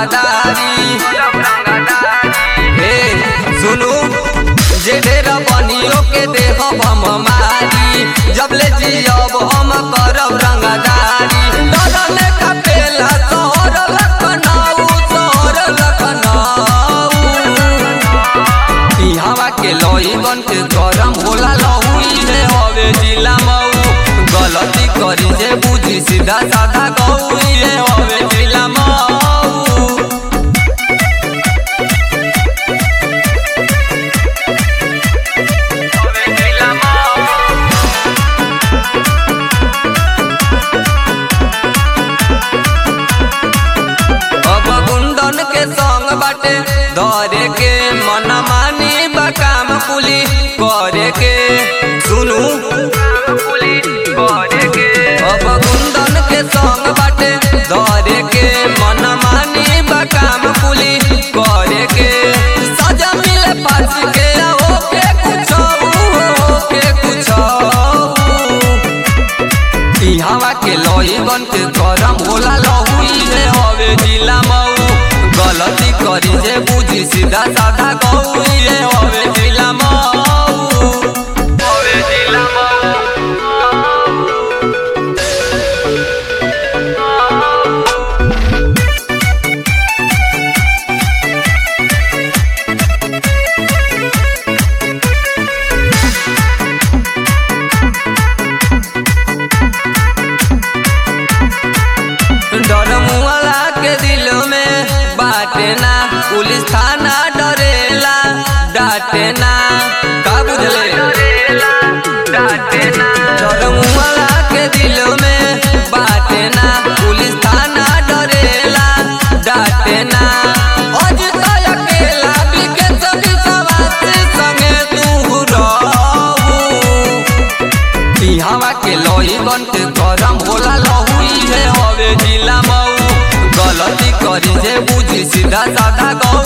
रंगदारी हे सुनू जे ढेर बनियो के देह हम मारी जब ले जियब हम करब रंगदारी डरले का पेला तोहर लखनऊ तोहर लखनऊ इहवा के लईगन के गरम होला लहुई रे हवे जिला मऊ गलती करी जे बुझी सीधा साधा गौई रे हवे जिला मऊ हवे जिला मऊ अब गुंडन के संग बाटे धरे के मन मानी बकाम पुली करे के सुनू अब गुंडन के संग बाटे धरे के मन मानी बकाम पुली करे के सजा मिले पास के ओके कुछ ओके कुछ इहवा के लईगन के गरम होला लहुई रे हवे जिला मऊ गलती करी जे बुझी सीधा साधा गौई रे हवे जिला मऊ हवे जिला मऊ डर मुआला के दिल में बाटे ना पुलिस थाना डरेला डांटे ना का बुझले डर मुआला के दिल में बाटे ना पुलिस थाना डरेला डांटे ना आज तो अकेला बिके सभी सवासी संगे तू रहू इहवा के लईगन के गरम होला लहुई रे हवे जिला मऊ गलती करी जे बुझी सीधा साधा गौ